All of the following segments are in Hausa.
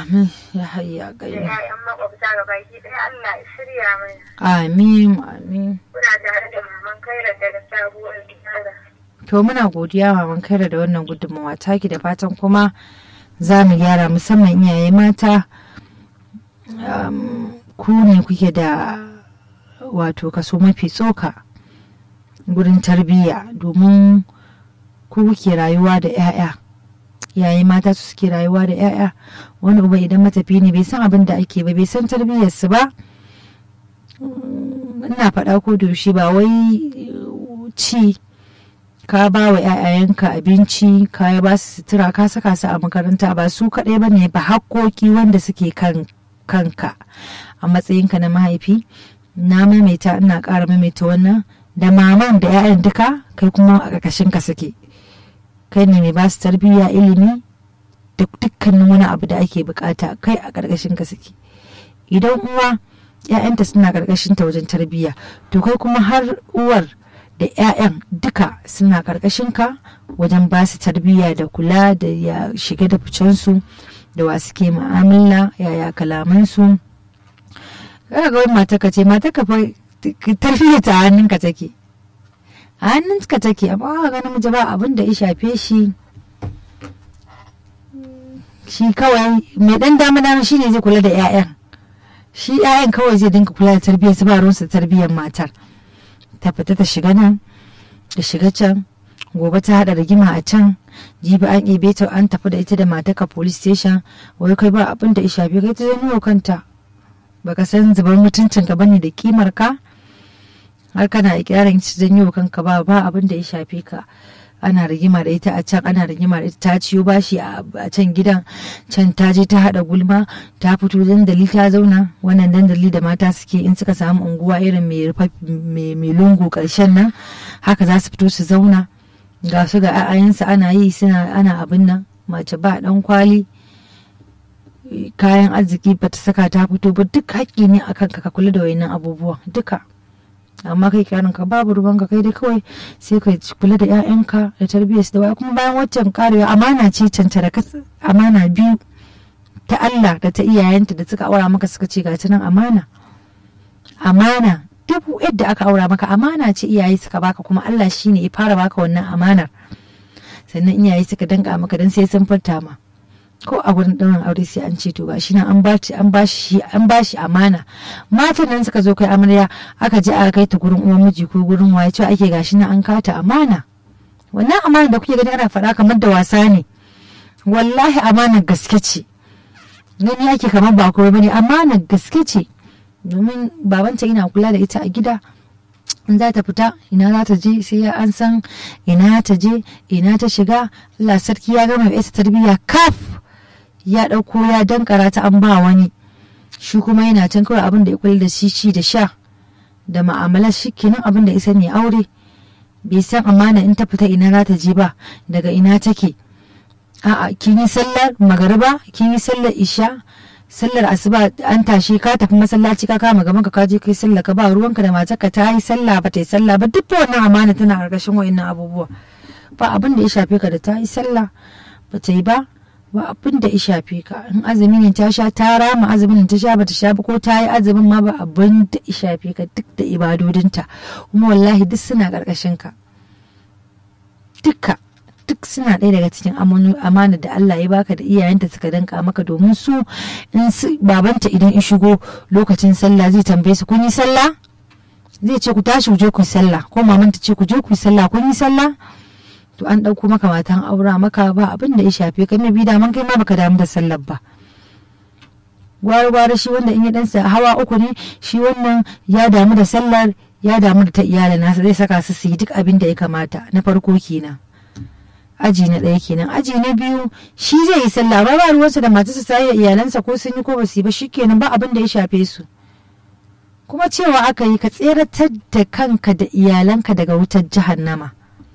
amin ya hayya da gaimu 'ya'yan makwabta ga baki ɗaya Allah ya shirya mana. amin amin Kuna tare da maman Kaira daga sabuwar gyara. to muna godiya maman kaira da wannan gudunmawa taki da fatan kuma za mu gyara musamman iyaye mata um, ku ne kuke da wato kaso mafi tsoka gurin tarbiyya domin ku kuke rayuwa da 'ya'ya yayi mata su suke rayuwa da 'ya'ya wani uba idan matafi ne bai san abin da ake ba bai san tarbiyyarsu ba Mm, ina faɗa ko da yaushe ba wai uh, ci ka ba wa 'ya'yayanka abinci ka ba su sutura ka saka su a makaranta ba su kaɗai ba ne ba hakkoki wanda suke kan kanka a matsayinka na mahaifi na maimaita ina ƙara maimaita wannan da maman da 'ya'yan duka kai kuma a ƙarƙashinka suke kai ne mai ba su tarbiyya ilimi da dukkanin wani abu da ake bukata kai a ƙarƙashinka suke idan uwa 'ya'yanta suna ƙarƙashinta wajen tarbiyya to kai kuma har uwar da 'ya'yan duka suna ƙarƙashinka wajen ba su tarbiyya da kula da ya shiga da ficensu da wa suke mu'amala yaya kalamansu kaga ga wani mata ka ce mata ka fa tarbiyya ta hannunka take a hannunka take amma ga namiji ba abin da ya shafe shi shi kawai mai dan dama dama shi ne zai kula da 'ya'yan shi 'ya'yan kawai zai dinka kula da tarbiyyar su ba ruwansa tarbiyyar matar ta fita ta shiga nan da shiga can gobe ta hada rigima a can jibi an ebe ta an tafi da ita da mataka police station wai kai ba abin da ya shafe kai ta janyo kanta baka san zubar mutuncin ka bane da kimar ka har kana ikirarin ci janyo kanka ba ba abin da ya shafe ka ana rigima da ita a can ana rigima da ita ta ciyo bashi a can gidan can ta je ta hada gulma ta fito dandali ta zauna wannan dandali da mata suke in suka samu unguwa irin mai lungu karshen nan haka za su fito su zauna ga su ga a'ayensu ana yi suna ana abin nan mace ba dan kwali kayan arziki ba ta saka ta fito ba duk haƙƙi ne akan ka kula da wayannan abubuwan duka amma kai karin ka babu ruwan ka kai dai kawai sai ka kula da 'ya'yanka da tarbiyyar da waya kuma bayan waccan karewa amana ce cancara amana biyu ta Allah da ta iyayenta da suka aura maka suka ce ga nan amana amana duk yadda aka aura maka amana ce iyaye suka baka kuma Allah shine ya fara baka wannan amanar sannan iyaye suka danka maka dan sai sun furta ma ko a wurin ɗaurin aure sai an ce to ga shi nan an bashi an bashi an bashi amana matan nan suka zo kai amarya aka je aka kai ta gurin uwan miji ko gurin waye cewa ake gashi nan an kata amana wannan amana da kuke gani ana faɗa kamar da wasa ne wallahi amanar gaske ce gani ake kamar ba komai bane amanar gaske ce domin babanta ina kula da ita a gida in za ta fita ina za ta je sai an san ina ta je ina ta shiga Allah sarki ya gama ita tarbiyya kaf ya ɗauko ya dankara ta an ba wani shi kuma yana can kawai abin da ya kula da shi ci da sha da ma'amalar shi kenan abin da isa ne aure bai san amana in ta fita ina za ta je ba daga ina take a'a kin yi sallar magariba kin yi sallar isha sallar asuba an tashi ka tafi masallaci ka kama gaban ka ka je kai sallah ka ba ruwanka da matarka ta yi sallah ba ta yi sallah ba duk wannan amana tana karkashin wa'annan abubuwa ba abin da ya shafe ka da ta yi sallah ba ta yi ba ba abin da ya shafe ka in azumi ne ta sha ta rama azumin ta sha bata sha ba ko ta yi azumin ma ba abin da ya shafe ka duk da ibadodinta kuma wallahi duk suna karkashin ka duka duk suna ɗaya daga cikin amana da Allah ya baka da iyayenta suka danka maka domin su in su babanta idan in shigo lokacin sallah zai tambaye su kun yi sallah zai ce ku tashi ku je ku yi sallah ko maman ta ce ku je ku yi sallah kun yi sallah to an ɗauko maka matan aura maka ba abin da ya shafe ka mai bi daman kai ma baka damu da sallar ba gwari gwari shi wanda in ya ɗansa hawa uku ne shi wannan ya damu da sallar ya damu da ta iyalin nasa zai saka su su yi duk abin da ya kamata na farko kenan aji na ɗaya kenan aji na biyu shi zai yi sallah ba ba ruwansa da matarsa ta yi iyalansa ko sun yi ko ba su yi ba shi kenan ba abin da ya shafe su kuma cewa aka yi ka tseratar da kanka da iyalanka daga wutar jahannama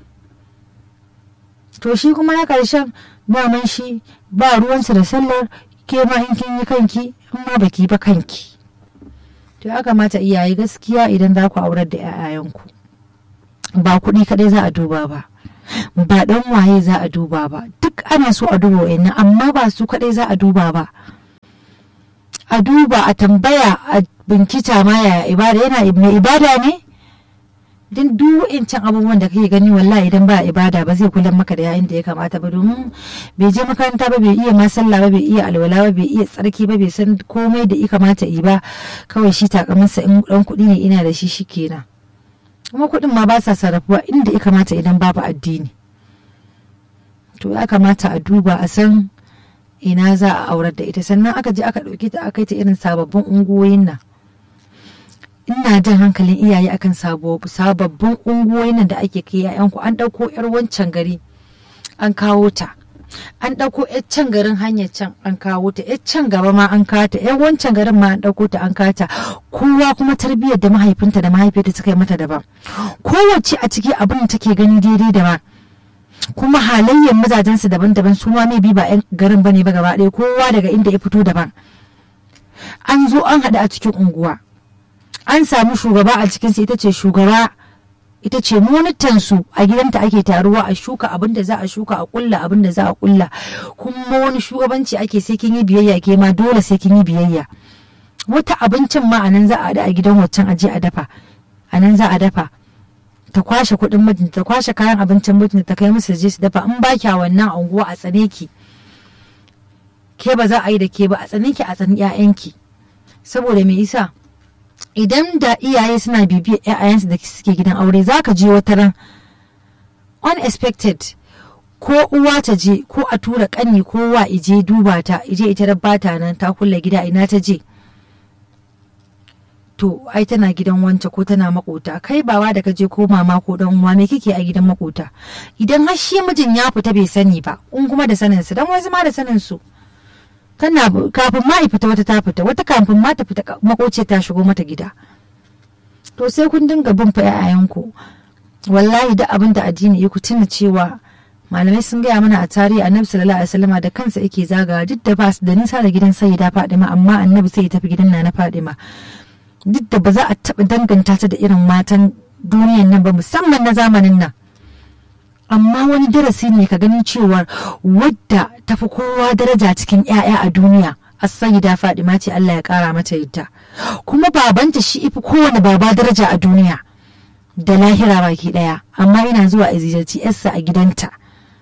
to shi kuma na ƙarshen daman shi ba ruwansa da sallar ke ma in kin yi kanki in ma baki ba kanki to ya kamata iyaye gaskiya idan za ku aurar da 'ya'yayanku ba kuɗi kaɗai za a duba ba ba ɗan waye za a duba ba duk ana so a duba wa'annan amma ba su kaɗai za a duba ba a duba a tambaya a binkita ma ya ibada yana mai ibada ne don duk can abubuwan da kake gani wallahi idan ba ibada ba zai kula maka da yayin da ya kamata ba domin bai je makaranta ba bai iya ma sallah ba bai iya alwala ba bai iya tsarki ba bai san komai da ya kamata yi ba kawai shi takamansa in dan kuɗi ne ina da shi shikenan kuma kuɗin ma ba sa sarrafuwa inda ya kamata idan babu addini to ya kamata a duba a san ina za a aurar da ita sannan aka je aka ɗauki ta aka yi ta irin sababbin unguwoyin nan ina jan hankalin iyaye akan sababbin unguwoyin nan da ake kai yayanku an ɗauko yar wancan gari an kawo ta an ɗauko yar can garin hanyar can an kawo ta yar can gaba ma an kawo ta yar wancan garin ma an ɗauko ta an kawo ta kowa kuma tarbiyyar da mahaifinta da mahaifiyarta suka yi mata daban kowace a ciki abin da take gani daidai daban kuma halayyar mazajensu daban-daban su ma bi ba 'yan garin bane ba gaba ɗaya kowa daga inda ya fito daban an zo an haɗu a cikin unguwa an samu shugaba a cikinsu ita ce shugaba ita ce monitansu a gidanta ake taruwa a shuka abin da za a shuka a kulla abin da za a kulla kuma wani shugabanci ake sai kin yi biyayya ke ma dole sai kin yi biyayya wata abincin ma a nan za a da a gidan waccan aje a dafa a nan za a dafa ta kwashe kuɗin mijinta ta kwashe kayan abincin mijinta ta kai musu je su dafa in ba kya wannan unguwa a tsane ki ke ba za a yi da ke ba a tsane ki a tsani 'ya'yanki saboda me isa idan da iyaye suna bibiyar 'ya'yansu da suke gidan aure za ka je wata ran unexpected ko uwa ta je ko a tura kanni ko wa ije duba ta ije ita bata nan ta kulle gida ina ta je to ai tana gidan wance ko tana makota kai bawa da ka je ko mama ko dan uwa me kike a gidan makota idan har shi mijin ya fita bai sani ba in kuma da sanin su dan wasu ma da sanin su tana kafin ma fita wata ta fita wata kafin ma ta fita makoci ta shigo mata gida to sai kun dinga bin fa yayanku wallahi da abin da addini ya ku tuna cewa malamai sun gaya mana a tarihi annabi sallallahu alaihi wasallama da kansa yake zagawa duk da ba su da nisa da gidan sayyida fadima amma annabi sai ya tafi gidan nana fadima duk da ba za a taɓa danganta ta da irin matan duniyan nan ba musamman na zamanin nan amma wani darasi ne ka ganin cewar wadda tafi kowa daraja cikin 'ya'ya a duniya as-sayyida Fadima ce Allah ya kara mata yadda kuma babanta shi ifi kowane baba daraja a duniya da lahira baki daya amma ina zuwa a ziyarci yarsa a gidanta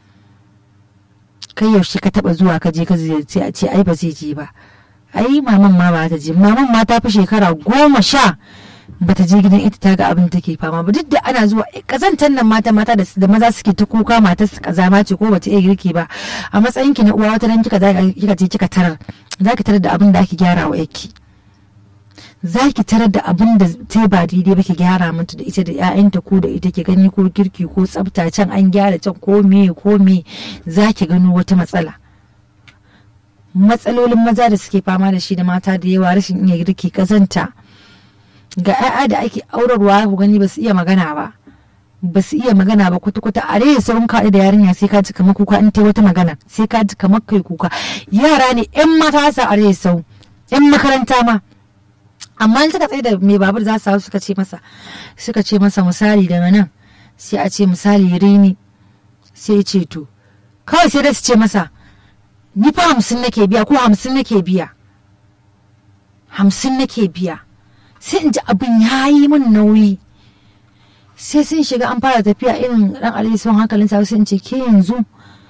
kai yaushe ka taba zuwa ka je ka ziyarci a ce ai ba zai je ba ai maman ma ba ta je maman ma ta fi shekara goma sha bata je gidan ita ta ga abin da take fama ba duk da ana zuwa kazantar nan mata mata da maza suke ta kuka matar su kazama ce ko bata iya girki ba a matsayin ki na uwa wata nan kika kika je kika tarar zaki tarar da abin da ake gyara wa yake zaki tarar da abin da ta ba daidai ba ki gyara mata da ita da ƴaƴanta ko da ita ki gani ko girki ko tsafta can an gyara can ko me ko me zaki gano wata matsala matsalolin maza da suke fama da shi da mata da yawa rashin iya girki kazanta ga 'ya'ya da ake aurarwa ku gani ba su iya magana ba ba su iya magana ba kwata-kwata a rai sauran kaɗi da yarinya sai ka ji kamar kuka in ta wata magana sai ka ji kamar kai kuka yara ne 'yan mata sa a rai sau 'yan makaranta ma amma in suka tsaye da mai babur za su hau suka ce masa suka ce masa misali daga nan sai a ce misali rini sai ce to kawai sai da su ce masa ni fa hamsin nake biya ko hamsin nake biya hamsin nake biya sai in ji abin ya yi min nauyi sai sun shiga an fara tafiya irin ran alisun hankalin sa sai in ce ke yanzu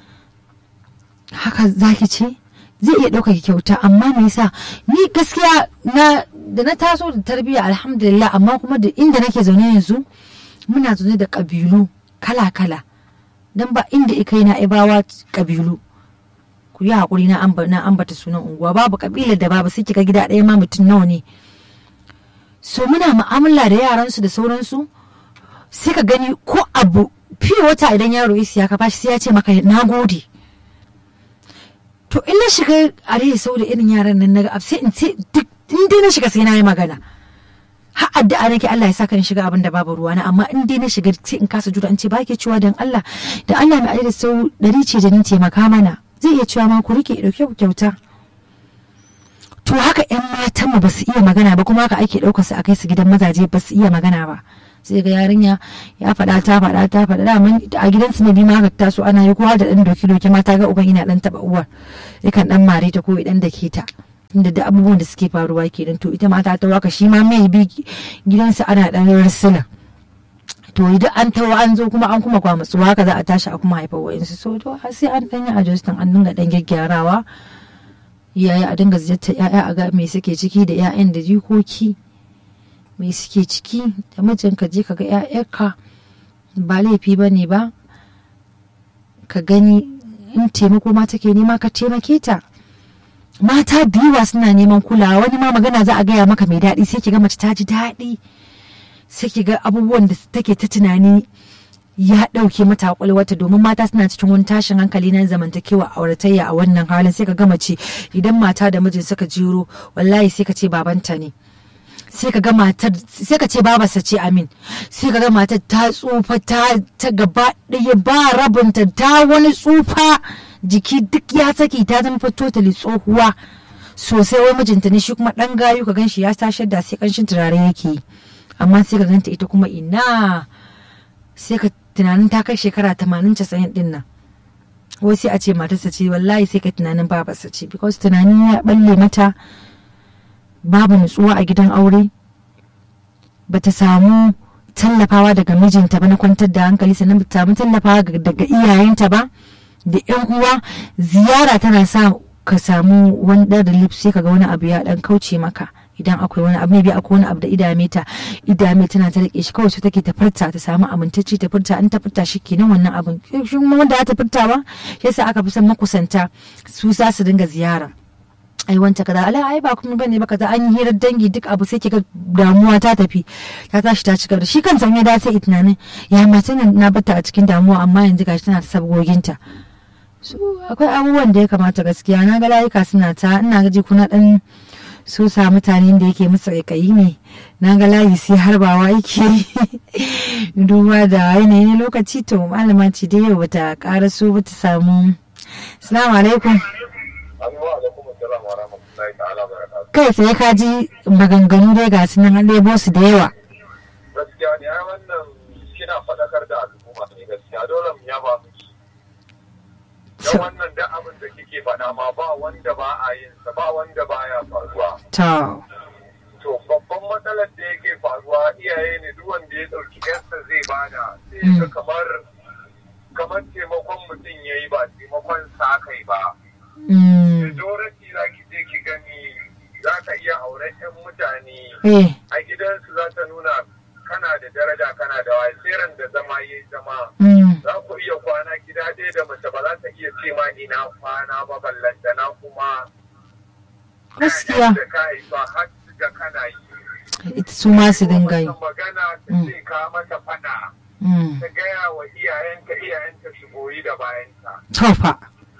haka zaki ce zai iya ɗauka kyauta amma me yasa ni gaskiya na da na taso da tarbiyya alhamdulillah amma kuma da inda nake zaune yanzu muna zaune da ƙabilu kala-kala don ba inda ikai na ibawa ƙabilu ku yi haƙuri na ambata sunan unguwa babu ƙabilar da babu sai kika gida ɗaya ma mutum nawa ne so muna mu'amala da yaransu da sauransu sai ka gani ko abu fiye wata idan yaro ya siya ka bashi sai ya ce maka na gode to in na shiga a rai sau da irin yaran nan na ga sai in ce duk in dai na shiga sai na yi magana har addu'a nake Allah ya saka in shiga abin da babu ruwa na amma in dai na shiga sai in kasa jura in ce ba ke cewa dan Allah da Allah mai da sau dari ce da ni taimaka mana zai iya cewa ma ku rike dauke ku kyauta to haka yan matan mu ba su iya magana ba kuma haka ake ɗaukar su a kai su gidan mazaje ba su iya magana ba sai ga yarinya ya faɗa ta faɗa ta faɗa da a gidan su ne bi ma haka taso ana yi kowa da ɗan doki doki mata ga uban ina ɗan taɓa uwar yakan ɗan mare ta ko ɗan da ke ta inda da abubuwan da suke faruwa kenan to ita mata ta waka shi ma mai bi gidansa ana dan rarsuna to idan an tawo an zo kuma an kuma kwamatsuwa haka za a tashi a kuma haifar wa'insu so to har sai an dan yi adjustin an dinga dan gyaggyarawa iyaye a dinga ziyartar ya'ya a ga me suke ciki da 'ya'yan da jikoki me suke ciki da mijinka je ka ga 'ya'yanka ba laifi ba ne ba ka gani in taimako ma take nema ka taimake ta mata da yawa suna neman kulawa wani ma magana za a gaya maka mai daɗi sai ki ga mace ta ji daɗi sai ki ga abubuwan da take ta tunani ya ɗauke mata kwakwalwata domin mata suna cikin wani tashin hankali na zamantakewa auratayya a wannan halin sai ka ga mace idan mata da mijin suka jiro wallahi sai ka ce babanta ne sai ka ga matar sai ka ce babarsa ce amin sai ka ga matar ta tsufa ta ta gaba ɗaya ba rabinta ta wani tsufa jiki duk ya saki ta zama fa totally tsohuwa sosai wai mijinta ne shi kuma ɗan gayu ka gan shi ya tashar da sai kanshin turare yake yi amma sai ka ganta ita kuma ina sai ka tunanin ta kai shekara tamanin casa'in din nan wai sai a ce matarsa ce wallahi sai ka tunanin babarsa ce because tunanin ya balle mata babu nutsuwa a gidan aure bata samu tallafawa daga mijinta ba na kwantar da hankali sannan bata samu tallafawa daga iyayenta ba da yan uwa ziyara tana sa ka samu wani ɗan relief sai kaga wani abu ya ɗan kauce maka idan akwai wani abu maybe akwai wani abu da idame ta idame tana ta rike shi kawai su take ta furta ta samu amintacce ta furta an ta furta shi kenan wannan abin shi wanda ya ta furta ba yasa aka fi son makusanta su za su dinga ziyara ai wanta kaza ala ai ba kuma bane ba kaza an yi hirar dangi duk abu sai kiga damuwa ta tafi ta tashi ta cigaba da shi kan sanye da sai tunanin ya mace na bata a cikin damuwa amma yanzu gashi tana ta sabgoginta so akwai abubuwan da ya kamata gaskiya na ga layuka suna ta ina gaji kuna dan so sa mutanen da yake musu kaikayi ne na ga layi sai harbawa yake duba da yanayin lokaci to malama ce da yau bata karaso bata samu assalamu alaikum kai sai ka ji maganganu dai ga su nan an ɗebo su da yawa gaskiya ne ai wannan kina faɗakar da al'umma ne gaskiya dole mu yaba miki dan wannan da abin da kike faɗa ma ba wanda ba a yin sa ba wanda ba ya faruwa to to babban matsalar da yake faruwa iyaye ne duk wanda ya ɗauki yarsa zai bada sai ga kamar kamar taimakon mutum ya yi ba taimakon sa kai ba majority za ki je ki gani za ka iya auren 'yan mutane a gidansu za ta nuna kana da daraja kana da wasiran da zama ya zama za ku iya kwana gida ɗaya da mace ba za ta iya ce ma ina kwana ba ballantana kuma gaskiya da ka yi ba har da kana yi ita su ma su dinga yi magana ta ce ka mata fada ta gaya wa iyayenta iyayenta su goyi da bayanta tofa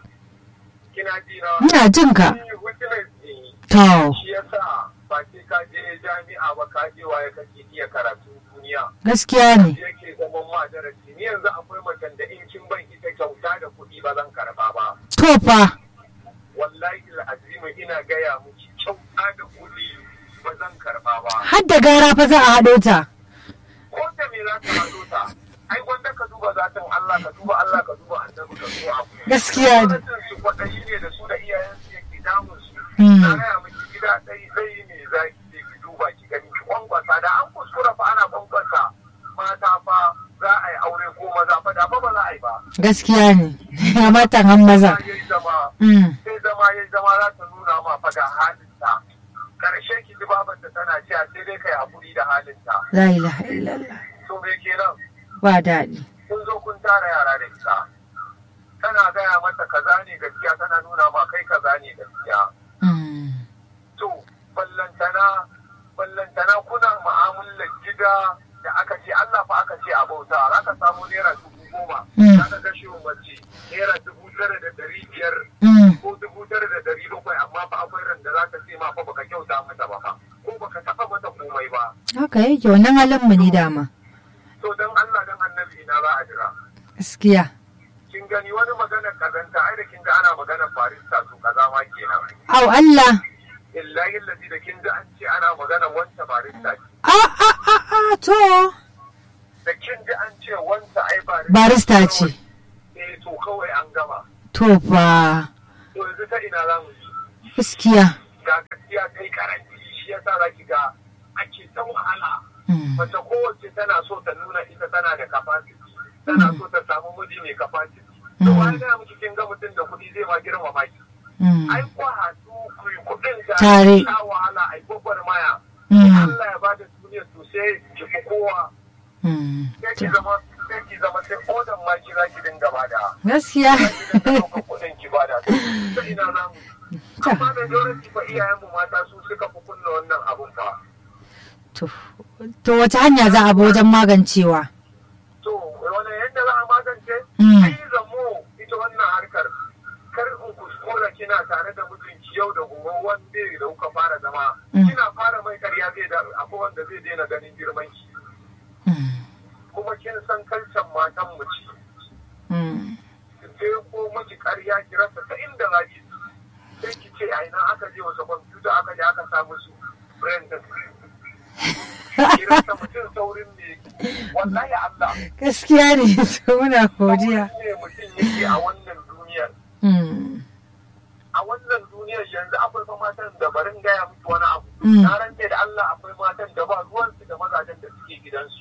kina ji na ina jin ka Ni witness ne. to shi yasa ba sai ka je jami'a ba ka je waye kake iya karatun duniya gaskiya ne yake zaman ma darasi ni yanzu akwai macen da in kin ban ita kyauta da kuɗi ba zan karba ba tofa wallahi al'azimi ina gaya miki kyauta da kuɗi ba zan karba ba har da gara fa za a haɗo ta ko da me za ka hado ta ai wanda ka duba zatin Allah ka duba Allah ka duba annabi ka duba abu gaskiya ne gwamnatin su kwaɗayi ne da su da iyayensu yake damun su Mm. na gaya miki gida ɗai ɗai ne za ki je ki duba ki gani ki kwankwasa da an kuskura fa ana kwankwasa mata fa za a yi aure ko maza fa da fa ba za a yi ba gaskiya ne ya matan han maza ya yi zama Mm. sai zama ya zama za ta nuna ma fa ga halinta karshe ki ji babanta tana cewa sai dai kai hakuri da halinta la ilaha illallah to me kenan ba daɗi kun zo kun tara yara da ita tana gaya mata kaza ne gaskiya tana nuna ma kai kaza ne gaskiya Mm. to ballantana ballantana kuna mu'amalar gida da aka ce Allah fa aka ce a bauta za ka samu naira dubu goma Mm. za ka kashe wa mace naira dubu tara da ɗari biyar Mm. ko dubu tara da ɗari bakwai amma fa akwai ran da za ka ce ma fa baka kyauta mata ba fa ko baka taɓa mata komai ba haka yake wannan halin mu ne dama to dan Allah dan annabi ina za a jira gaskiya kin gani wani maganar kazanta ai da kin ga ana maganar barista to kaza ma kenan au Allah illahi allazi da kin ji an ce ana maganar wanta barista ce a a a a to da kin ji an ce wanta ai barista barista ce eh to kawai an gama to fa to yanzu ta ina za mu yi gaskiya ga gaskiya kai karanci shi yasa za ki ga ake ta wahala Mm. mace kowace tana so ta nuna ita tana da capacity tana so ta samu miji mai capacity to Mm. wani ga miki kin ga mutum da kuɗi zai ma girmama ki Mm. ai ko haɗu ku yi kuɗin da Tare. sha wahala ai gwagwarmaya Mm. Allah ya bada duniya to sai ki fi kowa Mm. sai ki zama sai ki zama sai kodan ma ki za ki dinga bada gaskiya za ki dinga ɗaukar kuɗin ki bada ta ina za mu amma da yawanci fa iyayenmu mata su suka fi kunna wannan abun fa to to wace hanya za a bi wajen magancewa to wani yadda za a magance Mm. ai zamo ita wannan harkar kar in kuskura kina tare da mijinki yau da gobe wanda da kuka fara zama Mm. kina fara mai karya zai da akwai wanda zai daina ganin girman ki Mm. kuma kin san kalcan matan mu ce Mm. ki je ko miki karya ki rasa ta inda za ki sai ki ce a ina aka je wasa kwamfuta aka je aka samu su friend ki rasa mutum saurin ne wallahi Allah gaskiya ne to muna godiya saurin ne mutum yake a wannan duniyar Mm. a wannan duniyar yanzu akwai fa matan da barin gaya miki wani abu Mm. na rantse da Allah akwai matan da ba ruwansu da mazajen da suke gidansu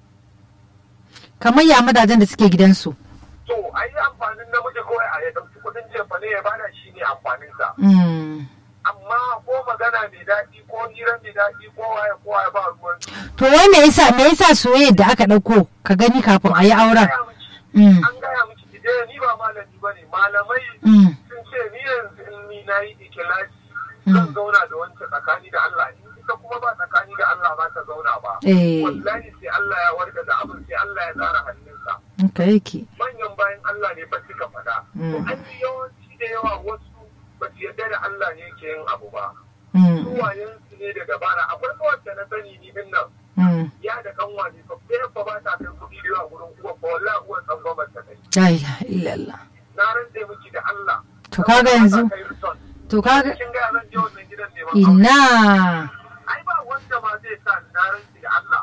kamar ya madajen da suke gidansu to ai amfanin namiji kawai a ya ɗauki kuɗin jefa ne ya bada shi ne amfaninsa Mm. amma ko magana mai daɗi ko hira mai daɗi ko waye ko waye ba ruwan to wai me yasa me yasa soyayyar da aka ɗauko ka gani kafin a yi auren Mm. an gaya miki ki je ni ba malami ba ne malamai Mm. sun ce ni yanzu in ni na yi ikilasi zan zauna da wancan tsakani da Allah in ita kuma ba tsakani da Allah ba ta zauna ba Eh. wallahi sai Allah ya warga da abin sai Allah ya tsara hannunsa haka yake manyan bayan Allah ne ba suka faɗa to Mm. an yi yawanci da yawa wasu ba su yarda da Allah ne ke yin abu ba Mm. suwayensu ne da dabara akwai wacce na sani ni din nan Mm. ya da kanwa ne fa ɗaya ba ba ta kai kuɗi da yawa gurin uwa ba wallahi uwan tsangwamar ta kai la ilaha illallah na rantse miki da Allah To kaga yanzu- Kai return. to kaga kin ga zan je wannan gidan neman aure. ina ai ba wanda ma zai sa ni na rantse da Allah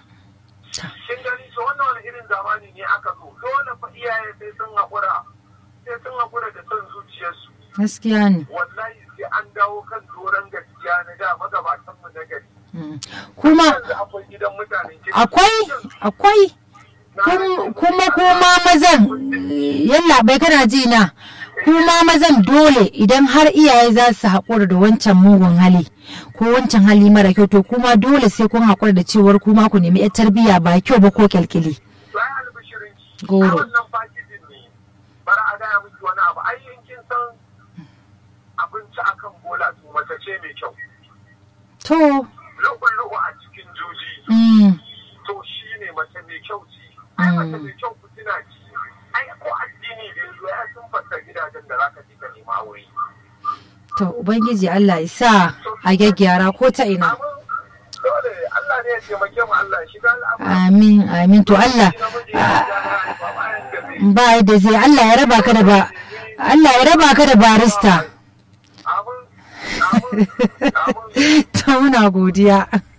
kin gani to wannan wani irin zamani ne aka zo dole fa iyaye sai sun haƙura sai sun haƙura da son zuciyarsu gaskiya ne wallahi sai an dawo kan doron gaskiya na da magabatan mu na gari Mm. kuma yanzu akwai gidan mutanen kirki. akwai akwai Na Kum- rantse kuma muku kuma mazan yalla bai kana ji na kuma mazan dole idan har iyaye za su haƙura da wancan mugun hali ko wancan hali mara kyau to kuma dole sai kun haƙura da cewar kuma ku nemi 'yar tarbiyya ba kyau ba ko kyalkyali Bayan albishirin ki, Goro. a wannan fakijin ne, bara a gaya miki wani abu, ai in kin san abinci akan bola to mace ce mai kyau. to Lu'u-lu'u a cikin juji, mm, to shi ne mace mai kyau ce. Ai mace mai kyau ku tuna ci, ai ko addini da yanzu ya sun fasa gidajen da za ka ji ka nema aure. to ubangiji Allah ya sa a gyaggyara ko ta ina Amin, dole Allah ne ya taimake mu Allah ya shiga al'amura. amin amin to Allah Shi namiji ya ja na haifa bayan da zai. ba yadda zai Allah ya raba ka da ba Allah ya raba ka da barista Amin, amin, amin. ta muna godiya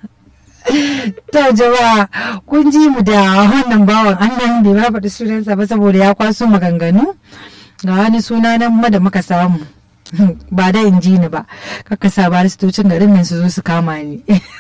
to jama'a kun ji mu da wannan bawan annan bai ma faɗi sunansa ba saboda ya kwaso maganganu ga wani suna nan ma da muka samu ba da in ji ni ba kaka sa baristocin garin nan su zo su kama ni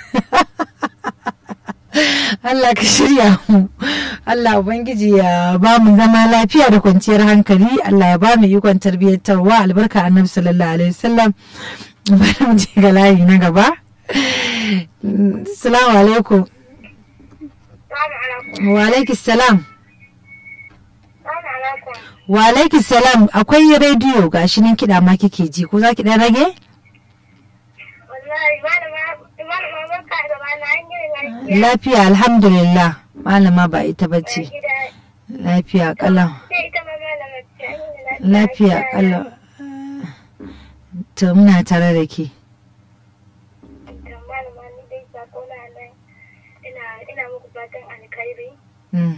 Allah ka shirya mu Allah Ubangiji ya ba mu zama lafiya da kwanciyar hankali Allah ya ba mu ikon tarbiyyantarwa albarka annabi sallallahu alaihi wasallam bari mu je ga layi na gaba Assalamu alaikum Salamu alaikum. wa alaikis salam Salamu alaikum. wa alaikis salam akwai rediyo gashi nan kiɗa ma kike ji ko za ki ɗan rage Wallahi malama malama barka da rana an yi lafiya. lafiya alhamdulillah malama ba ita bace Gida lafiya kalam sai ita ma malama ce an yi lafiya kalam to muna tare da ke To malama ni dai sako na nan ina ina muku fatan alkhairi. Mm.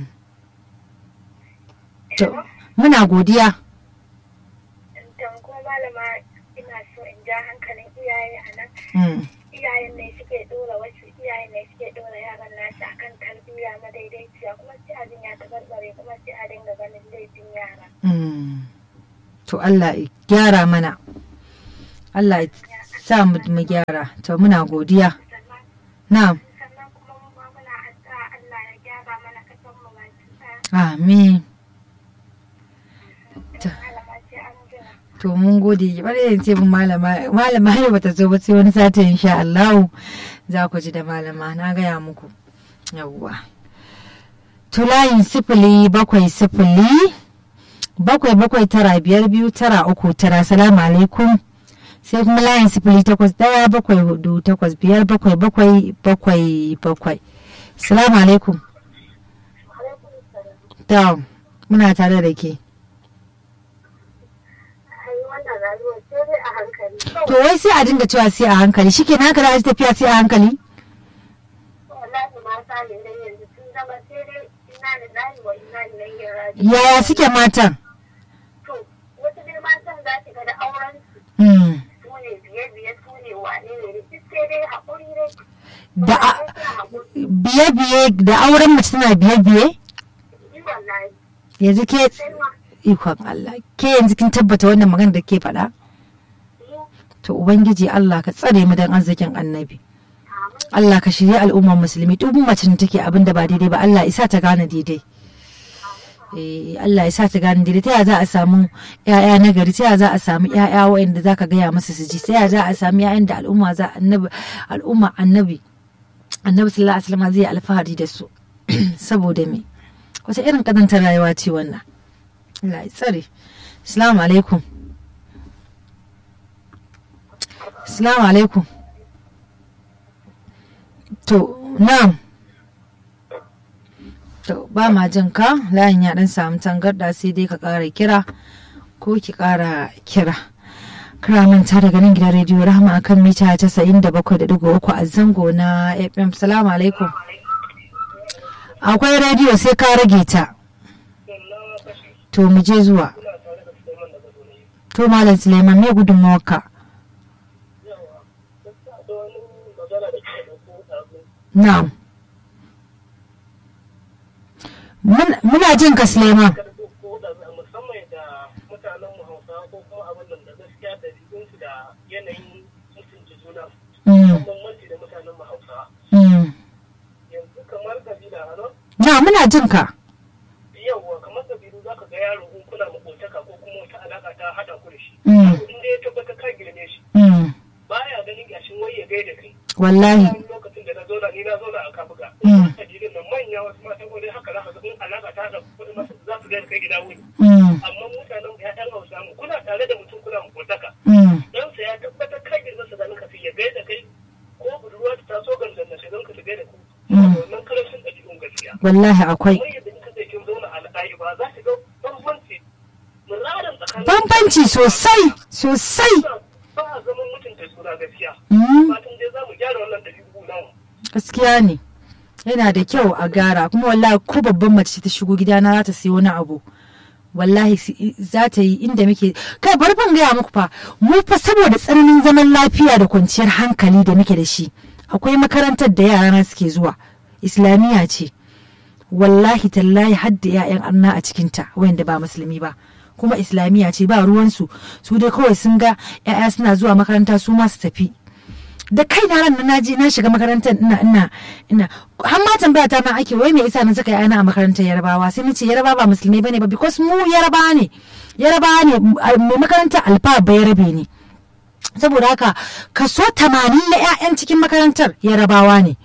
To, muna godiya. Dan kuma malama ina so in ja hankalin iyaye a nan. Mm. Iyayen ne suke dora wasu iyayen ne suke dora yaran nasu akan tarbiyya madaidaiciya kuma sai abin ya tabarbare kuma sai a dinga ganin laifin yara. Mm. To Allah ya gyara mana. Allah ya sa mu mu gyara to muna godiya sannan na'am sannan kuma mu ma muna addu'a Allah ya gyara mana kasan mu baki ɗaya amin malama ce an jira to mun gode bari in ce mun malama malama har bata zo ba sai wani sati insha Allah za ku ji da malama na gaya muku yawwa to layin sifili bakwai sifili bakwai bakwai tara biyar biyu tara uku tara salamu alaikum sai kuma layin sifili takwas daya bakwai hudu takwas biyar bakwai bakwai bakwai bakwai salamu alaikum ta muna tare da ke ai wannan rayuwar sai dai a hankali to wai sai a dinga cewa sai a hankali shike na haka za a ji tafiya sai a hankali wallahi mata ne nan yanzu sun zama sai dai ina lillahi wa ina ilaihi raji'un yaya suke matan to wasu dai matan za ki ga da auren su Hmm. su ne biye biye su ne wane ne duk sai dai haƙuri dai da a- Sai haƙuri biye-biye da auren mace tana biye-biye yi wallahi yanzu ke sai ma ikon Allah ke yanzu kin tabbata wannan magana da ke faɗa yi to ubangiji Allah ka tsare mu dan arzikin annabi amin Allah ka shirya al'ummar musulmi duk mace da take abin da ba daidai ba Allah isa ta gane daidai eh Allah isa ta gane daidai ta yaya za a samu ƴaƴa na gari ta yaya za a samu ƴaƴa waɗanda zaka gaya musu su ji ta yaya za a samu ƴaƴan da al'umma za annabi al'umma annabi annabi sallallahu alaihi wasallam zai yi alfahari da su saboda me wata irin kazantar rayuwa ce wannan Allah ya tsare assalamu alaikum assalamu alaikum to na'am to ba ma jin ka layin ya dan samu tangarda sai dai ka kara kira ko ki kara kira kira manta daga nan gidan rediyo rahama akan mita 97.3 a zango na fm salamu alaikum akwai rediyo sai ka rage ta to mu je zuwa to malam suleiman me gudunmawarka na'am Mun- muna jin ka suleiman musamman da mutanen mu hausa ko kuma abin da gaskiya da jikinsu da yanayin mutunci juna Mm, bambanci da mutanen mu hausa mm. yanzu kamar kabila hano na muna jin ka yawwa kamar kabilu za ka ga yaro in kuna makotaka ko kuma wata alaka ta hada ku da shi Mm, in dai ya tabbata ka girme shi mm. baya ganin gashin wai ya gaida kai wallahi wani lokacin da na zauna ni na zauna a kabuga Mm. kabilun nan manya wasu matan kodai haka za ka ga in alaka ta hada kuɗi masu za su gaida kai gida wuni Mm, amma mutanen mu ya'yan hausa mu kuna tare da mutum kuna makotaka mm. ɗansa ya tabbatar ka girma sa ganin ka sai ya gaida kai ko budurwa ta taso gangan na shigan ka ta gaida ku Mm. wannan karancin ɗabi'un gaskiya wallahi akwai kamar yadda kika sai kin zauna a al'ayi ba za ki ga bambanci muraran tsakanin bambanci sosai sosai ba a zaman mutunta suna gaskiya Mm, fatan dai za mu gyara wannan ɗabi'u namu gaskiya ne yana da kyau a gara kuma wallahi ko babban mace ta shigo gidana za ta siyo wani abu wallahi si- za ta yi inda muke kai bari ban gaya muku fa mu fa saboda tsananin zaman lafiya da kwanciyar hankali da muke da shi akwai makarantar da yarana suke zuwa islamiyya ce wallahi tallahi hadda 'ya'yan arna a cikinta wayanda ba musulmi ba kuma islamiyya ce ba ruwansu su dai kawai sun ga 'ya'ya suna zuwa makaranta su ma su tafi da kai na ran na je na shiga makarantar ina ina ina har ma tambaya ta ma ake wai me yasa na saka yana a makarantar Yarbawa sai nace Yarbawa ba musulmai bane ba because mu Yarbawa ne Yarbawa ne mai makarantar Alfa Bayarabe ne saboda haka kaso 80 na 'ya'yan cikin makarantar Yarbawa ne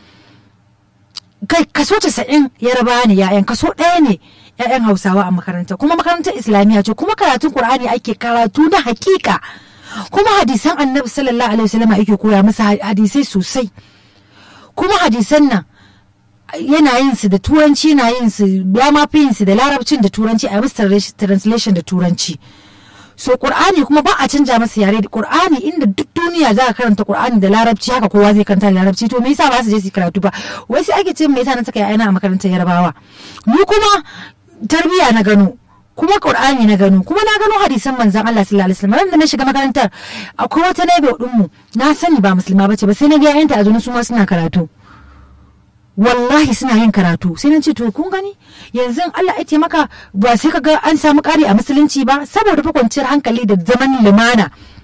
kai kaso 90 Yarbawa ne 'ya'yan kaso ɗaya ne 'ya'yan Hausawa a makaranta kuma makarantar Islamiyya ce kuma karatun Qur'ani ake karatu na hakika kuma hadisan annabi sallallahu alaihi wasallam ake koya masa hadisai sosai kuma hadisan nan yana yin su da turanci yana yin su ya ma fi yin su da larabcin da turanci a musu translation da turanci so qur'ani kuma ba a canja masa yare da qur'ani inda duk duniya za ka karanta qur'ani da larabci haka kowa zai karanta da larabci to me yasa ba su je su karatu ba wai sai ake ce me yasa na saka yana a makarantar yarbawa ni kuma tarbiya na gano kuma Qur'ani na gano kuma na gano hadisan manzon Allah sallallahu alaihi wasallam da na shiga makarantar akwai wata naibe din mu na sani ba musulma bace ba sai na ga yayanta a su ma suna karatu wallahi suna yin karatu sai na ce to kun gani yanzu Allah ya taimaka ba sai ka ga an samu ƙari a musulunci ba saboda fa kwanciyar hankali da zaman limana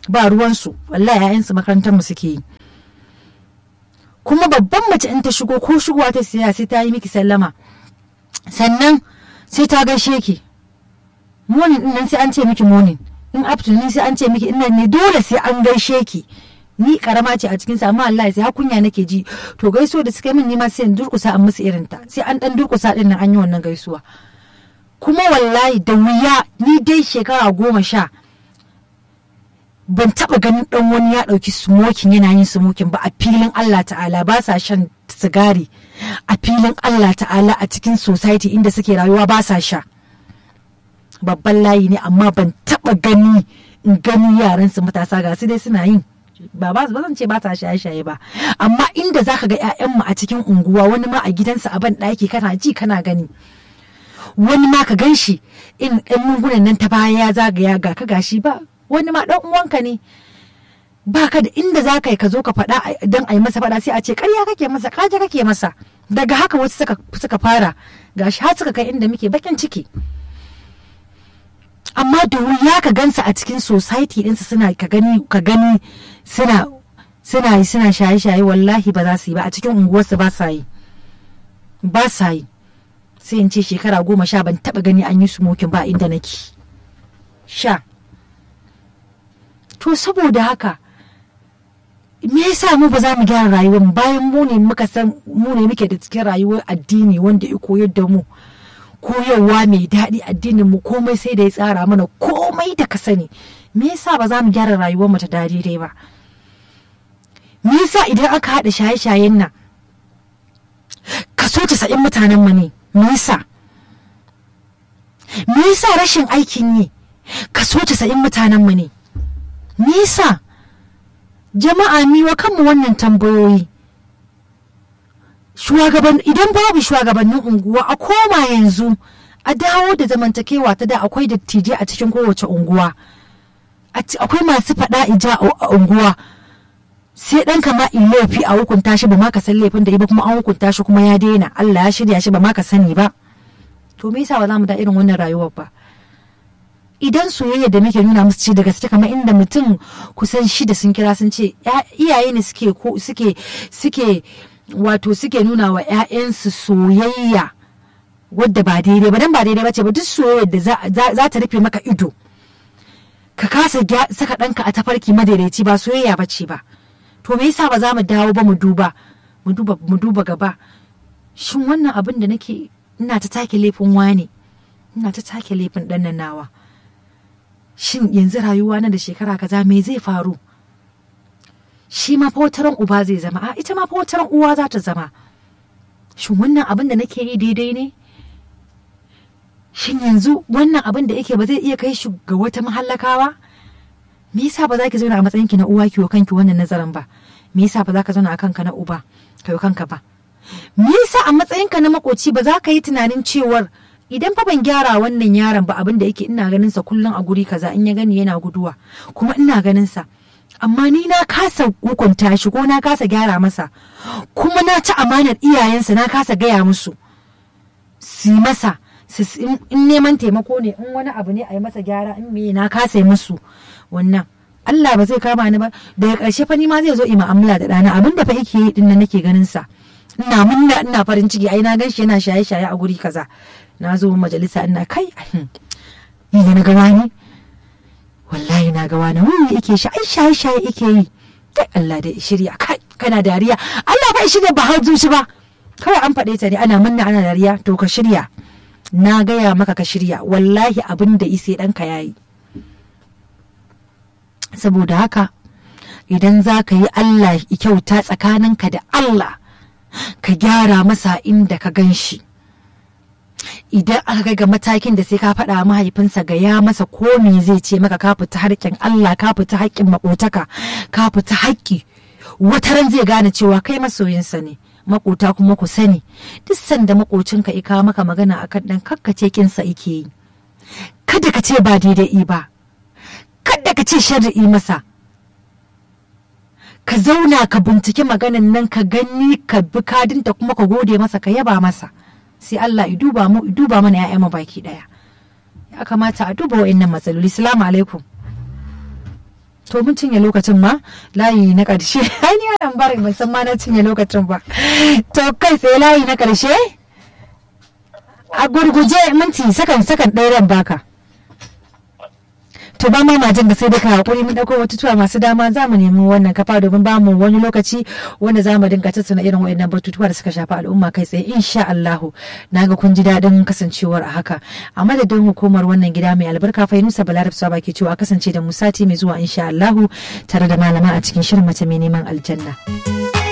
ba ruwansu wallahi 'ya'yansu makarantar mu suke yi kuma babban mace in ta shigo ko shigowa ta siya sai ta yi miki sallama sannan sai ta gaishe ki morning din nan sai an ce miki morning in afternoon sai an ce miki ina ne dole sai an gaishe ki ni karama ce a cikin sa amma Allah sai hakunya nake ji to gaisuwa da suka yi min nima sai in durkusa an musu irin ta sai an dan durkusa din nan an yi wannan gaisuwa kuma wallahi da wuya ni dai shekara goma sha ban taba ganin dan wani ya dauki smoking yana yin smoking ba a filin Allah ta'ala ba sa shan sigari a filin Allah ta'ala a cikin society inda suke rayuwa ba sa sha babban layi ne amma ban taba gani in gani yaran su matasa ga su dai suna yin ba ba zan ce ba ta shaye-shaye ba amma inda zaka ga 'ya'yanmu a cikin unguwa wani ma a gidansa a ban ɗaki kana ji kana gani wani ma ka gan shi in ɗan lungunan nan ta baya ya zagaya ga ka gashi ba wani ma ɗan uwanka ne ba ka da inda za ka yi ka zo ka faɗa don a yi masa faɗa sai a ce ƙarya kake masa ƙaje kake masa daga haka wasu suka fara gashi har suka kai inda muke bakin ciki amma da wuya ka gansa a cikin society ɗinsa suna ka gani ka gani suna suna suna shaye-shaye wallahi ba za su yi ba a cikin unguwarsu ba sa yi ba sa yi sai in ce shekara goma sha ban taba gani an yi smoking ba inda nake sha to saboda haka me yasa mu ba za mu gyara rayuwar mu bayan mu ne muka san mu ne muke da cikin rayuwar addini wanda ya koyar da mu koyarwa mai daɗi addinin mu komai sai da ya tsara mana komai da ka sani me yasa ba za mu gyara rayuwar mu ta daidai ba me yasa idan aka haɗa shaye-shayen nan kaso casa'in mutanen mu ne me yasa me yasa rashin aikin yi kaso casa'in mutanen mu ne me yasa jama'a miwa kanmu wannan tambayoyi shugaban idan babu shugabannin unguwa a koma yanzu a dawo da zamantakewa ta da akwai dattijai a cikin kowace unguwa akwai masu faɗa ija a unguwa sai ɗan kama in laifi a hukunta shi ba ma ka san laifin da ba kuma an hukunta shi kuma ya daina Allah ya shirya shi ba ma ka sani ba to me yasa ba za mu da irin wannan rayuwar ba idan soyayya da muke nuna musu ce da gaske kamar inda mutum kusan shida sun kira sun ce iyaye ne suke suke suke wato suke nuna wa 'ya'yansu soyayya wadda ba daidai ba dan ba daidai ba ce ba duk soyayya da za ta rufe maka ido ka kasa saka ɗanka a tafarki madaidaici ba soyayya ba ce ba to me yasa ba za mu dawo ba mu duba mu duba mu duba gaba shin wannan abin da nake ina ta take laifin wane ina ta take laifin ɗan nan nawa shin yanzu rayuwa na da shekara kaza me zai faru shi ma fa wataran uba zai zama a ita ma fa wataran uwa za ta zama shin wannan abin da nake yi daidai ne shin yanzu wannan abin da yake ba zai iya kai shi ga wata mahallakawa me yasa ba za ki zauna a matsayinki na uwa ki wa kanki wannan nazarin ba me yasa ba za ka zauna a kanka na uba ka yi kanka ba me yasa a matsayinka na makoci ba za ka yi tunanin cewar idan fa ban gyara wannan yaron ba abin da yake ina ganin sa kullum a guri kaza in ya gani yana guduwa kuma ina ganin sa amma ni na kasa hukunta shi ko na kasa gyara masa kuma na ci amanar iyayensa na kasa gaya musu su masa in neman taimako ne in wani abu ne a yi masa gyara in me na kasa yi musu wannan Allah ba zai kama ni ba daga ƙarshe fa ni ma zai zo yi mu'amala da ɗana abin da fa yake yi din nan nake ganin sa ina munna ina farin ciki ai na gan shi yana shaye shaye a guri kaza na zo majalisa ina kai ni da na ga wani wallahi na ga wani wani yake shi ai shaye shaye yake yi kai Allah da shirya kai kana dariya Allah ba shirya ba har zuci ba kawai an faɗe ta ne ana munna ana dariya to ka shirya na gaya maka ka shirya wallahi abin da ise ɗanka ya yi saboda haka idan za ka yi Allah kyauta tsakaninka da Allah ka gyara masa inda ka gan shi idan aka kai ga matakin da sai ka faɗa mahaifinsa ga ya masa ko me zai ce maka ka fita harkin Allah ka fita haƙƙin makotaka ka fita haƙƙi wataran zai gane cewa kai masoyinsa ne makota kuma ku sani duk sanda makocinka ika maka magana akan dan kakkace kinsa ike yi kada ka ce ba daidai ba kada ka ce sharri masa ka zauna ka binciki maganan nan ka gani ka bi kadinta kuma ka gode masa ka yaba masa sai Allah ya duba mu duba mana ƴaƴan mu baki daya ya kamata a duba wa'annan matsaloli salamu alaikum to mun cinye lokacin ma layi na ƙarshe ai ni ana bari ban san ma na cinye lokacin ba to kai tsaye layi na ƙarshe a gurguje minti sakan sakan ɗaya ran baka to ba ma majin da sai dai ka hakuri mun dauko batutuwa masu dama za mu nemi wannan kafa domin ba mu wani lokaci wanda za mu dinga tattauna irin waɗannan batutuwa da suka shafi al'umma kai tsaye insha Allah na ga kun ji daɗin kasancewar a haka a madadin hukumar wannan gida mai albarka Fainusa Balarab Saba ke cewa kasance da mu sati mai zuwa insha Allah tare da malama a cikin shirin mace mai neman aljanna.